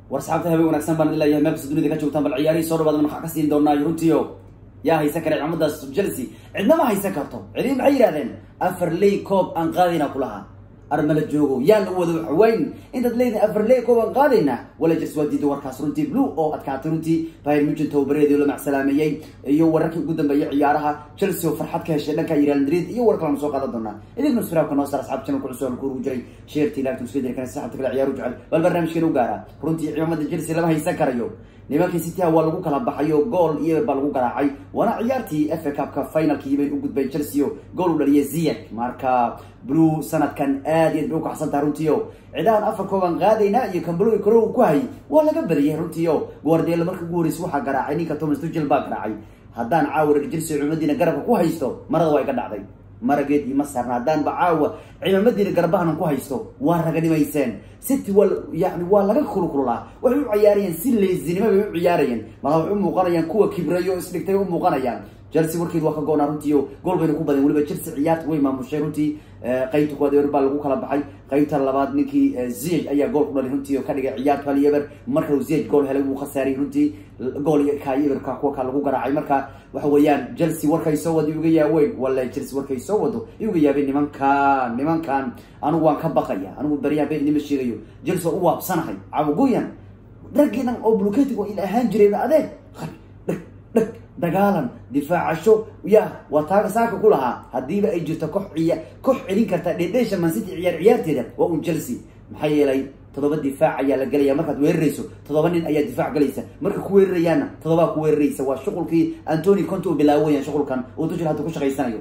war saxaabta habeen wanaagsan baan leeyahay meel kasta dunida ka joogtaan bal ciyaarihii soo dhawaad waxaa ka siin doonaa runtiio yaa haysan kara ciidamadaas chelsea cidnama haysan karto cidii maxay yidhahdeen afar ley coob aan qaadayna kulahaa armala joogo yaa la wada waxweyn intaad leedihin afar ley coob aan qaadayna wala jers waa diiday warkaas runtii blue oo adkaatay runtii bayern mugen tababareedii la macsalaameeyey iyo wararkii ugu dambeeyay ciyaaraha chelsea oo farxad ka heshay dhanka real madrid iyo war kalena soo qaadan doonaa idinka nusfiraabka noo saar asxaab channelka cusub aan ku urugu jiray sheertii laagtan isku diri kana saxabta kale ciyaaru jecel bal barnaamijkeena u gaara runtii ciidamada chelsea lama haysan karayo nimankii cityha waa lagu kala baxayo gool iyo baa lagu garaacay waana ciyaartii fa cupka finalkii bay u gudbay chelsea o gool u dhaliyay ziyad marka blue sanadkan aad iyo aad bay ukaxsantaha runtii o cidahan afar kooban qaadaynaa iyo kambalo karo ku hayay waa laga badiyay runtii o guardiela marka ugu horreysay waxaa garaacay ninka thomas tugel baa garaacay haddaan caawa reer chelsea cimadiina garabka ku haysto marada waa iga dhacday marageed ima saarna haddaanba caawa ciidamadiina garbahanan ku haysto waa raganimayseen city waa yani waa laga kulkululaa waxay u ciyaarayeen si leesinimo bay u ciyaarayeen mala waxay u muuqanayaan kuwa kibrayo isdhigtay u muuqanayaan chelsea warkeed waa ka goonaa runtii o gool bayna ku badan weliba chelsea ciyaarta way maamushay runtii qaybta kuwaad eber baa lagu kala baxay qaybta labaad ninkii ziyaj ayaa gool ku dhalay runtii oo ka dhigay ciyaarta hal eber marka ziyaj gool helay wuu khasaaray runtii gool kaay eberka kuwa ka lagu garaacay marka waxa weeyaan chelsea warkay soo wado iuga yaaweyn wallahi chelsea warkay soo wado iuga yaabeen nimankan nimankan anigu waan ka baqaya anigu baryaha been inima sheegayo chelsea waan u waabsanahay cawagoyan raggiidan oo bluketiga ila ahaan jiray adeeg dheg dheg dagaalan difaacasho ya waa taaga saaka ku lahaa haddiiba ay jirto koox ciya koox celin karta dhedheesha mancity ciyaar ciyaarteeda waa un chelsea maxaa yeelay toddoba difaac ayaa la gelaya markaad weerarayso toddoba nin ayaa difaac galaysa marka ku weerarayaana toddobaa ku weeraraysa waa shuqulkii antony conte uu bilaawayan shuqulkan uu tujil hadda ku shaqaysanayo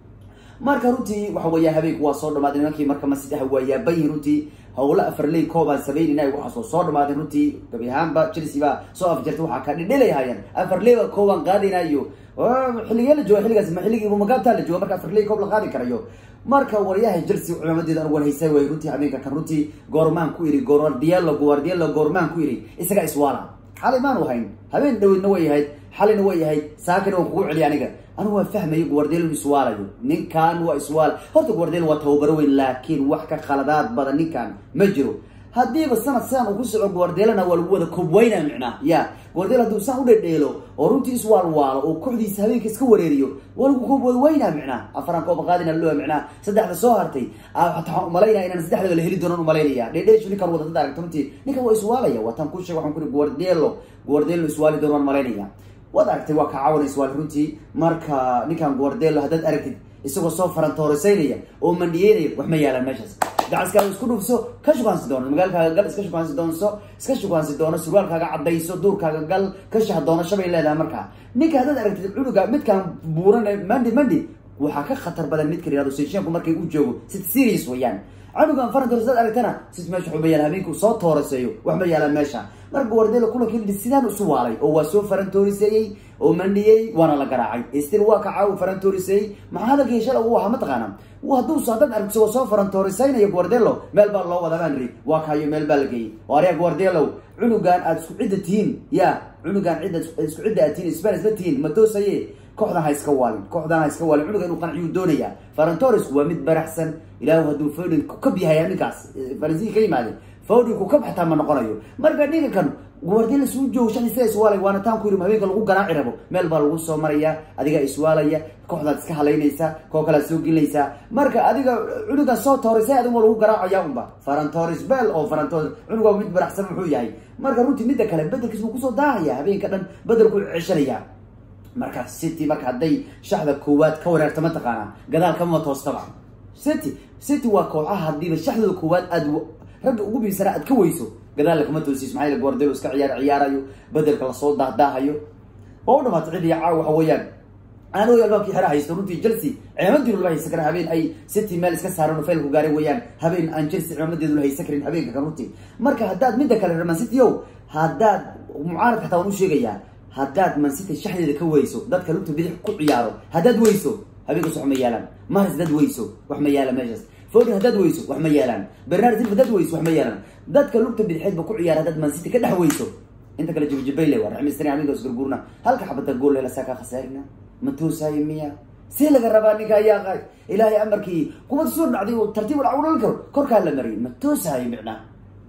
marka runtii waxa weeya habeenku waa soo dhamaaday nimankii marka mancity ah waa yaabayihin runtii howla afar ley koobaan sameynayna waxaasoo soo dhamaaday runtii gabi ahaanba chelsea baa soo afjartay waxaa ka dhidhilayhaayeen afar leyba koobaan qaadaynayo xilligee la jooga xilligaas ma xilligii magaabtaa la jooga marka afar ley koob la qaadi karayo marka waryaha chelsea cimaamadeeda anigu waan haysaa waay runtii habeenka kan runtii goormaan ku iri guardielo guardielo goormaan ku iri isagaa iswaala xalay maanu hayn habeen dhawedna way ahayd xalayna way ahayd saakina waan kugu celiya aniga anigu waan fahmayo guardielo inu iswaalayo ninkan waa iswaal horta guardielo waa tababaro weyn laakiin wax ka khaladaad badan ninkan ma jiro haddiiba sanad sidan uu ku soco guardielana waa lagu wada kobweyna micnaa ya guardielo hadduu saan u dhedheelo oo runtii iswaalwaalo oo kooxdiisa habeenka iska wareeriyo waa lagu kobweyna micnaa afaran kooba qaadina loo micnaa saddexda soo hartay hataa waxaan umalaynaya inaan saddexdaba la heli doonan umalaynaya dhedheeshu ninkan wada dad aragto runtii ninkan waa iswaalaya waataan ku sheeg waxaan ku iri guardielo guardielo iswaali doon waan malaynaya waad aragtay waa ka caawana iswaali runtii marka ninkan guardielo haddaad aragtid isagoo soo farantoorisaynaya oo mandhiyeynaya wax ma yaalaan meeshaas gacaskaaga isku dhufso ka shukaansi doono magaalkaaga gal iska shukaansi doonso iska shukaansi doono surwaalkaaga cadayso duurkaaga gal ka shah doonasho bay leedahay markaa ninka haddaad aragtid cunuga midkaan buuran mandi mandi waxaa ka khatar badan midka yihahdo seshenku markay u joogo si serious wayaan canugan farantoris dad aragtana sis meesha waxba yaala habeenku soo tooraseeyo wax ma yaalaan meesha marka guardelo kulanki sidaan isu waalay oo waa soo farantooriseeyey oo mandhiyey waana la garaacay stil waa ka caawi farantooriseeyey maxaa hadalkii shala uu ahaa mataqaana hadduu haddaad aragto isagoo soo farantoorisaynaya guardelo meel baa loo wadaa baan ri waa kaayo meel baa la geeyey oo arya guardelo cunugan aad isku cidda tihiin ya cunugan cidda isku cidda aad tihiin spanisla tihiin ma toosaye kooxdan ha iska waalin kooxdan ha iska waalin cunuga inuu qanciyuu doonaya farantoris waa mid baraxsan ilaahu hadduu fodin kukab yahay ninkaas faransiga ka yimaade fodin kukab xataa ma noqonayo marka ninka kan guardiola suu joogo shan isaga iswaalay waana taan ku yiri habeenka lagu garaaci rabo meel baa lagu soo maraya adiga iswaalaya kooxdaad iska halaynaysaa koo kalead soo gelinaysaa marka adiga cunugan soo toorisay adiga lagu garaacaya unba farantoris bel oo farantoris cunug waa mid baraxsan muxuu yahay marka runtii midda kale bedelkiis wuu kusoo daahaya habeenka dhan bedelku ceshanaya marka city marka hadday shaxda koowaad ka wareerta mataqaana gadaal kamama toostaba city city waa kooxaha hadiiba shaxdooda koowaad aad ragga ugu biibsana aad ka weyso gadaal lakama toosiis maxaa yele guardelo iska ciyaar ciyaarayo bedelka lasoo dahdaahayo waa u dhamaatay cid iyo caaw waxa weeyaan aanooy albaabkii xera haysto runtii chelsea ciimamadii lama haysan karin habeen ay city meel iska saareen faylku gaareen weeyaan habeen aan chelsea ciimadeedu la haysan karin habeenka kan runtii marka haddaad midda kale reer mancity o haddaad mucaaradka xataa waan u sheegayaa haddaad mancity shaxdeeda ka weyso dadka lugta bidix ku ciyaaro haddaad weyso habeenkaas wax ma yaalaan maris haddaad weyso wax ma yaala meeshaas fodin haddaad weyso wax ma yaalaan bernard silva haddaad weyso wax ma yaalaan dadka lugta bidixeedba ku ciyaara haddaad mancity ka dhex weyso inta kale jibjibayle waa raxmaystani habeenka isgurgurna halka xabada gool hela saa kaa khasaarina ma toosaayo miya see laga rabaa ninka ayaa ilaahay amarkii kubad soo dhacday oo tartiib dhac u dhalin karo korkaa la mariyay ma toosaayo micnaa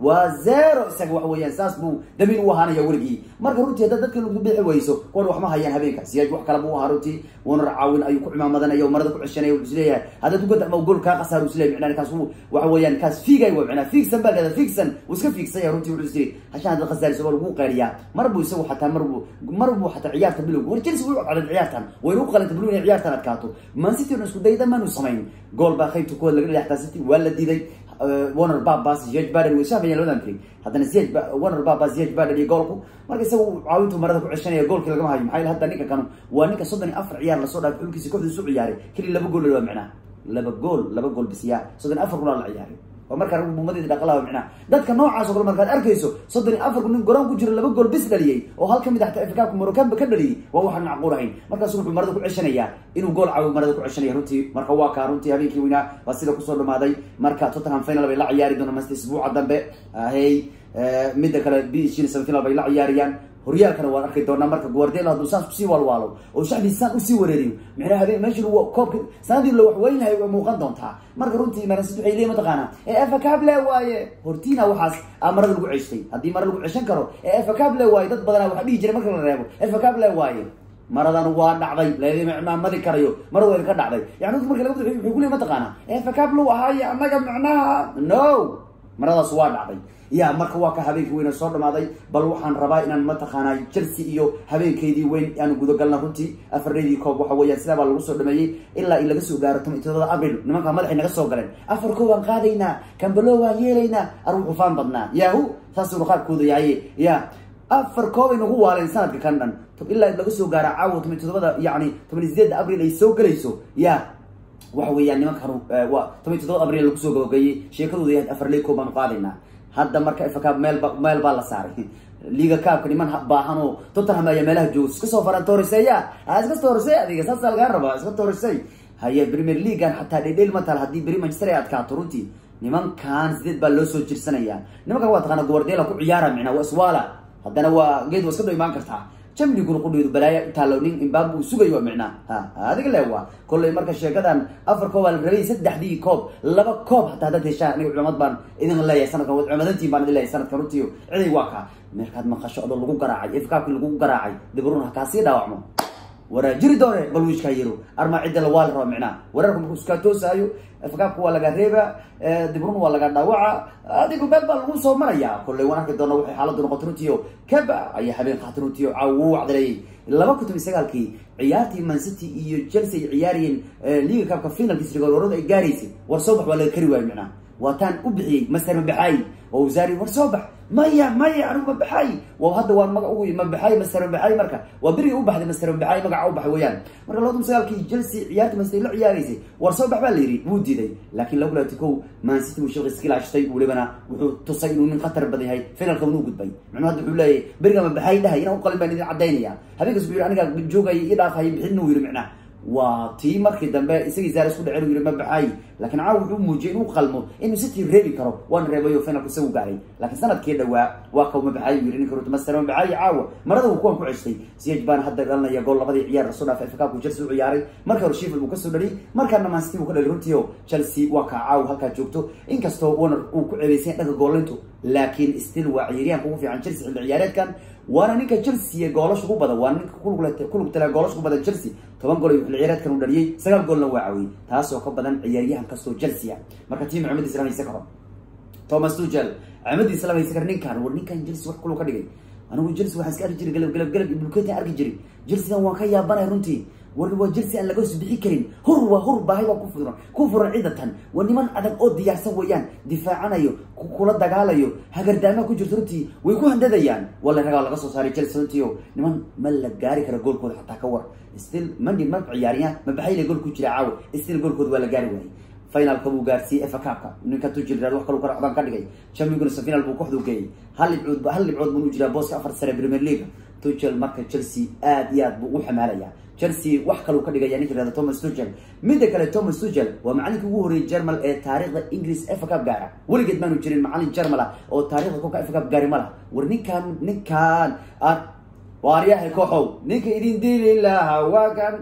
waa zero isaga waxa weeyaan saas buu damiin u ahaanaya weligii marka runtii haddaad dadka lagu bixi weyso kuwan waxma hayaan habeenka siyaaj wax kale buu ahaa runtii wuuna caawin ayuu ku cimaamadanaya marada ku ceshanaya wuxuu isleeyahay haddaad ugada ama gool kaa qasaar isleeyahay micnaa kaas waxa weeyaan kaas fiigay waa micnaa fiigsan baa leeda fiigsan wuu iska fiigsanya runtii wuxuu isiri hashaan haddaad khasaariso waa lagu qayliyaa mar buu isagu xataa mar buu mar buu xataa ciyaarta bilowga war chelsea way u codeen ciyaartan wayna u qalanta bilow inay ciyaartan adkaato man city una isku dayda maanu samayn gool baa qaybta kuwaad laga dhextaa city waa la diiday warner babas ziyaj baden way sahmayaan labadan frig haddana ziyaj warner babas ziyaj baden iyo goolku marka isagu caawintu marada ku ceshanaya goolkii lagama hayo maxaa hadda ninka kanu waa ninka soddon iyo afar ciyaar lasoo dhaafay xulkiisa kooxdiisu ciyaaray keli laba gool waa micnaa laba gool laba gool bisiyaa soddon iyo afar kuna la ciyaaray oo markaa rag buumadeeda dhaqalaha micnaa dadka noocaas oo kale markaad arkayso soddon iyo afarku nin garoon ku jiro laba gool bis dhaliyey oo hal ka mid xataa afrikaanku moroccanba ka dhaliyey waa waxaan macquul ahayn markaasu wuxuu marada ku ceshanayaa inuu gool caawi marada ku ceshanaya runtii marka waa kaa runtii habeenkii weynaa waa sida kusoo dhamaaday marka tottenham final bay la ciyaari doonaan masta isbuuca dambe hey midda kale bshin semifinal bay la ciyaarayaan horyaalkana waan arki doonaa marka guardiola hadduu saas usii walwaalo oo shacbiisa saan usii wareeriyo micnaha habeen meeshan koobka sanadii la wax weynahay way muuqan doontaa marka runtii marasid waxay leeyihin mataqaanaa ee efa cable waaye hortiina waxaas aa marada lagu ceshtay haddii mara lagu ceshan karo ee efa cable waaye dad badanaa waxa dhihi jiray marka la reebo efa cable waaye maradan waa dhacday lamamadi karayo marada waa ka dhacday yani marka laga wuxuu kuleey mataqaanaa efa cable ahaaye annaga micnaha no maradaas waa dhacday ya marka waa ka habeenkii weyna soo dhamaaday bal waxaan rabaa inaan mataqaanaa chelsea iyo habeenkeydii weyn aanu gudagalna runtii afarneydii koob waxa weeyaan sidaa baa lagu soo dhameeyey ilaa in laga soo gaaro toban iyo todobada abril nimanka madaxay naga soo galeen afar koob aan qaadaynaa kambalo waan yeelaynaa arwuxu faan badnaa yahu saasuu qaabkooda yahaye ya afar koob ay nagu waaleen sanadka kan dhan ilaa laga soo gaara caawa toban iyo todobada yani toban iyo sideedda abril ay soo gelayso ya waxa weeyaan nimankan waa toban iyo todobada abril lagu soo gabagaeyey sheekadooda yahayd afar ley koob baanu qaadaynaa hadda marka fakaab meel meel baa la saaray liga kaabka niman baahan oo tottenham ayaa meelaha jooga iska soo faran tooriseeya ha iska toorisey adiga saasa lagaa rabaa iska toorisey haye premier leaguean xataa dhedhel matal haddii beri manchester ay adkaato runtii nimankan sideed baa loo soo jirsanaya nimankan waa taqaana guardiola ku ciyaara micnaa waa iswaala haddana waa geed waa iska dhow imaan kartaa jamliguna qudheedu balaaya utaalo nin imbaab uu sugayo micnaa ha adiga le waa kollay marka sheekadan afar koob aa la rabay saddexdii koob laba koob hataa haddaad heshaan aniga culamad baan idin leeyahay sanadkan cumadantiin baan idin leeyahay sanadkan runtii ciday waa kaa meerkaad maqasho adoo lagu garaacay ifkaabki lagu garaacay dibrun ha kaasii dhaawacmo waraa jiri doone bal wiishkaa yiro armaa cidda la waa la raba micnaa weerarka markuu iskaa toosaayo ifkaabka waa laga reeba dibrun waa laga dhaawaca adigu meel baa lagu soo maraya kollay waan arki doona waxay xaaladdu noqotay runtiio kaba ayaa habeen qaatay runtiio caaw wuu wacdilayay laba kun toban sagaalkii ciyaartii man city iyo chelsea ay ciyaarayeen liga kaabka finalkiis rigoorada ay gaaraysay war soo bax waa laga kari waayo micnaa waataan u bixiyey master mabaxaay oo wasaari war soo bax maya maya anigu mabaxaay waa hadda waan maga ugu mabaxaay master mabaxaay marka waa berigi u baxday master mabaxaay magaca u baxay weeyaan marka laba kun sagaalkii chelsea ciyaartii man city la ciyaaraysay war soo bax baa la yidhi wuu diiday laakiin lagu laati kow man city uu shilqi iska ilaashtay welibana wuxuu tusay inuu nin khatar badan yahay finalka unuu gudbay micnuu hadda wuxuu leeyahay beriga mabaxaay dhahay inaan uqalin baan idin cadaynaya habeenkaas wuxuu yidhi aniga joogaya ii dhaafaya bixin uu yidhi micnaa waa tii markii dambe isagii zaar isku dhacen u yidhi mabaxaay laakiin caawa wuxuu muujiyay inuu qalmo inuu city reebi karo waana reebayo finalku isagu gaaray laakiin sanadkii dhawaa waa kaw mabaxaay u yidhi ninka ruta master mabaxaay caawa marada uu kuwan ku ceshtay siyaj baana hadda dhalanaya gool labadii ciyaar lasoo dhaafay fakaabku chelsea u ciyaaray marka hore sheffield uu kasoo dhaliyay markaana man city uu ka dhaliy runtiio chelsea waa kaa caawa halkaa joogto inkastoo warner uu ku ceebeysay dhanka goolintu laakiin still waa ciyaaryahanka ugu fiican chelsea xilli ciyaareedkan waana ninka chelsea goolasha ku badan waa ninka kulug tala goolasha ku badan chelsea toban gool ayuu xilli ciyaareedkan u dhaliyey sagaal goolna waa caawiyey taasoo ka badan ciyaaryahan kastoo chelsea marka tiim cimadiisa lama haysan karo thomas tuchel cimadiisa lama haysan karo ninkan war ninkan chelsea wax kulug ka dhigay anigu chelsea waxaan iska arki jiray galab galab galab ibulketan arki jiray chelseadan waan ka yaabanay runtii war waa chelsea aan laga soo bixi karin hur waa hur baahay waa ku furan ku furan ciidatan waa niman adag oo diyaarsan weeyaan difaacanayo kula dagaalayo hagardaama ku jirto runtii way ku handadayaan wala ragaa laga soo saaray chelsea runtii oo niman ma la gaari kara goolkooda xataa ka war still mandi ma ciyaariyaan ma baxay le gool ku jira caawa still goolkooda waa la gaari waayay finalka buu gaarsiiyey efa kaabka ninka tujil wax kalu karacdaan ka dhigay champions final buu kooxdu geeyay hal dhibcood hal dhibcood buu u jiraa booska afar sare premier league tuchel marka chelsea aad iyo aad buu u xamaalaya chelsea wax kaluu ka dhigaya ninka yirahda thomas tuchel midda kale thomas tuchel waa macalinka ugu horreeyay germal ee taariikhda ingiriis efa cup gaara weligeed maanu jirin macalin germal ah oo taariikhda kolka efa cup gaari ma lah war ninkan ninkan waaryahay kooxow ninka idin diili lahaa waa kan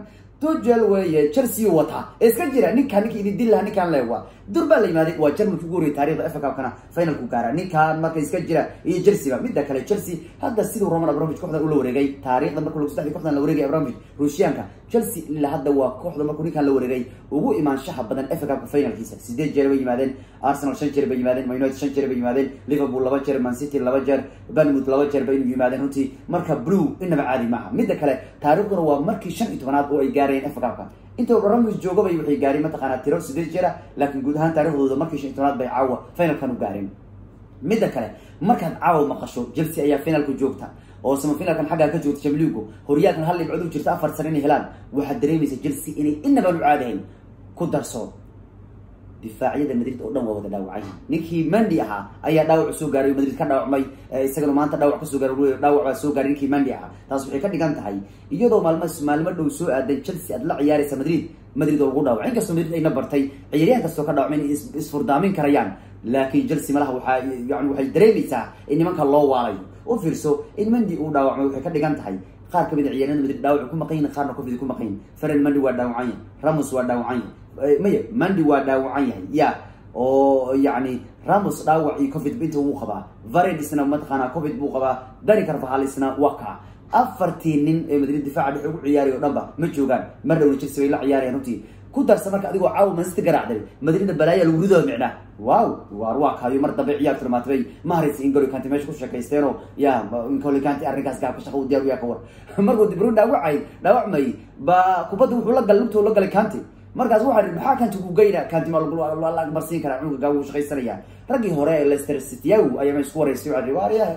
tujel weeye chelsea wataa ee iska jira ninkaan ninkii idin dil lahaa ninkaan leewa dur baa la yimaaday waa jarmalki ugu horeyay taarikhda fa cupkana finalku gaara ninkaan marka iska jira iyo chelsea ba midda kale chelsea hadda siduu roman abramovich kooxdan ula wareegay taarikhda marka lagu saddexdii kooxdan la wareegay abramovich ruushyaanka chelsea ilaa hadda waa kooxda markuu ninkaan la wareegay ugu imaanshaha badan fa cupka finalkiisa sideed jeer bay yimaadeen arsenal shan jeer bay yimaadeen man united shan jeer bay yimaadeen liverpool laba jeer man city laba jeer banmouth laba jeer bay yimaadeen runtii marka blue inaba caadi maaha midda kale taarikhduna waa markii shan iyo tobanaad oo ay gaarayeen fa cupka inta abramovich joogabay waxay gaareen mataqaanaa tiro sideed jeera laakiin guud ahaan taarikhdooda markii shan iyo tobanaad bay caawa finalkan u gaareen midda kale markaad caawa maqasho chelsea ayaa finalka joogta oo samafinalkan xaggaa ka joogta jamligu horyaalkan hal dhibcood u jirta afar sano inay helaan waxaad dareemaysa chelsea inay inabaan u caadahayn ku darso difaacyada madrid oo dhan waa wada dhaawacay ninkii mandi ahaa ayaa dhaawac soo gaaray madrid ka dhaawacmay isagana maanta dhaawac kasoo gaaray dhaawac baa soo gaaray ninkii mandi ahaa taas waxay ka dhigan tahay iyadoo maalmo maalmo dhow soo aadan chelsea aad la ciyaaraysa madrid madrid oo lagu dhaawacay inkastoo madrid ayna bartay ciyaaryahan kastoo ka dhaawacmay inay isfurdaamin karayaan laakiin chelsea malaha waxaa yani waxay dareemaysaa in nimanka loo waalayo u fiirso in mandi uu dhaawacmay waxay ka dhigan tahay qaar kamid a ciyaaryahanada madrid dhaawac ku maqan yihin qaarna covid ku maqan yihin feren mandi waa dhaawacan yahay ramos waa dhaawacan yahay maya mandi waa dhaawacan yahay ya oo yani ramos dhaawac iyo covid inta wuu qabaa vared isna mataqaanaa covid buu qabaa dani carvahal isna waa kaa afartii nin ee madrid difaaca dhex ugu ciyaariy o dhan ba ma joogaan mar dhowna chelsea bay la ciyaarayaan runtii ku darsa marka adigoo caawa manchester garaacday madridna balaaya lagu ridoo micnaa wow waar waa kaayo mar dambe ciyaartu dhamaatay maharis ingoli kanti meesha ku sheekaysteenoo ya ingoli kanti arrinkaas gaabka shaqa u diyaar u yaa ka war markuu dibruun dhaawacay dhaawacmay ba kubadda wuxuu la galay lugtuu la galay kanti markaas waxaa ii maxaa kanti ku geyna kanti ma la marsiin karaa cunuga gaabu u shaqaysanaya raggii hore ee leicester cityaw ayaa ma isku waraystay waxaa waaryaha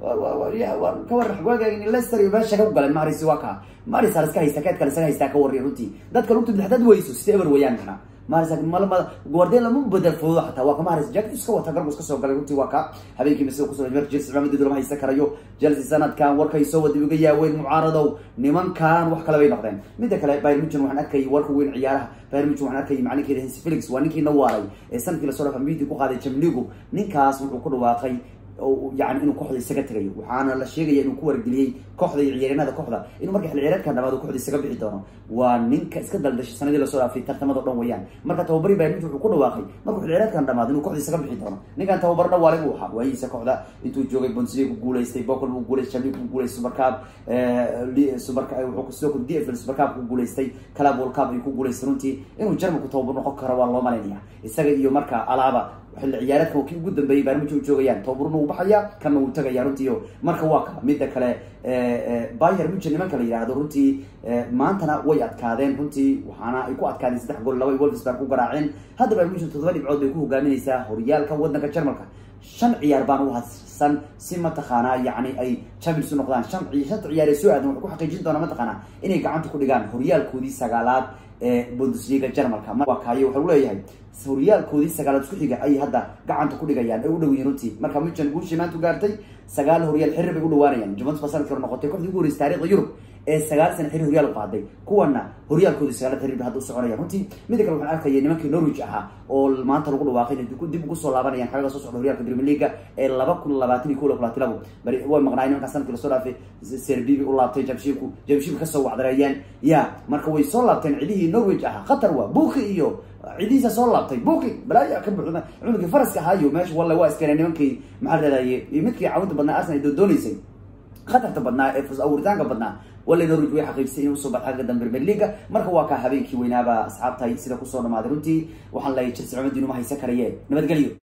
ka war waagaagin leicester iyo meesha ka galeen maharis waa kaa maharis hal iska haysta keedkale isaga haystaa ka warriya runtii dadka lugta bidixdaad weyso sida eber wayaan kana maharis malama guardian lama bedel foodo xataa waa ka maharis jacket iska wata garbu iska soo galay runtii waa ka habeenkii masida kusoo mer chelsea cimaamadeedu lama haysta karayo chelsea sanadkan warkay soo wada uga yaaweyn mucaaradow nimankan wax kale bay noqdeen midda kale bayern munchen waxaan arkayay warka weyn ciyaaraha bayern munchen waxaan arkayay macalinkeeda hensi felix waa ninkii na waaray ee sanadkii lasoo dhafa midi ku qaaday jamligu ninkaas wuxuu ku dhawaaqay yani inuu kooxda isaga tegayo waxaana la sheegaya inuu ku wargeliyey kooxda iyo ciyaaryanada kooxda inuu marka xil ciyaareedkan dhamaado kooxda isaga bixi doono waa ninka iska daldashay sanadii lasoo dhaafay tartamado dhan weeyaan marka tababari bayern munchen wuxuu ku dhawaaqay markuu xil ciyaareedkan dhamaado inuu kooxda isaga bixi doono ninkan tababar dhawaale buu ahaa waayihiisa kooxda intuu joogay bundesliga ku guuleystay bocol buu guuleystay champions ku guuleystay supercup super wuxuu sidoo kale dfl supercup ku guuleystay club world cup ayuu ku guuleystay runtii inuu jarmalku tababar noqon karo waa loo malaynaya isaga iyo marka alaaba xilli ciyaareedkan kii ugu dambeeyey bayern munchen u joogayaan tababaruna uu baxaya kana uu tagaya runtii marka waa ka midda kale bayer munchen nimanka la yidhaahdo runtii maantana way adkaadeen runtii waxaana ay ku adkaadeen saddex gool laba wolfsburg ku garaaceen hadda bayern munchen toddoba dhibcood bay ku hogaaminaysaa horyaalka waddanka jarmalka shan ciyaar baan u hadsan si mataqaanaa yani ay champions u noqdaan shan shanta ciyaar ee soo aadan waxay ku xaqiijin doonaa mataqaanaa inay gacanta ku dhigaan horyaalkoodii sagaalaad ee bundesliga jarmalka waa kaayo waxau leeyahay horyaalkoodii sagaalaad isku xiga ayay hadda gacanta ku dhigayaan ay u dhow yihin runtii marka munchen guushii maanta u gaartay sagaal horyaal xirri bay u dhawaanayaan juventus baa sanadkii hore noqotay kooxdii ugu horeysay taarikhda yurub ee sagaal sana xirri horyaal u qaaday kuwana horyaalkoodii sagaalaad xirri bay hadda u soconayaan runtii midda kale waxaan arkaya nimankii norwich ahaa oo maanta lagu dhawaaqay inay dib ugu soo laabanayaan xagaga soo socda horyaalka premier leaga ee laba kun labaatan iyo kow iyo labaatan labo bari way maqnaayeen nimankaa sanadkii lasoo dhaafay serbi bay u laabtay jamshiibku jamshiibka kasoo wacdareeyeen ya marka way soo laabteen cidihii norwich ahaa khatar waa buki iyo cidihiisa soo laabtay buki balaayo ka buuxda cunugii faraska ahaayo meesha walle waa iskeenay nimankii maxaa leedaye iyo midkii caawinta badnaa arsenal doodonaysay khatarta badnaa ee awritaanka badnaa walla norwich way xaqiijisay inuu usoo baxo xagga dambe premier leaga marka waa kaa habeenkii weynaaba asxaabtahay sida kusoo dhamaaday runtii waxaan leeyahay chelsea cumadii numa haysan karayeen nabadgelyo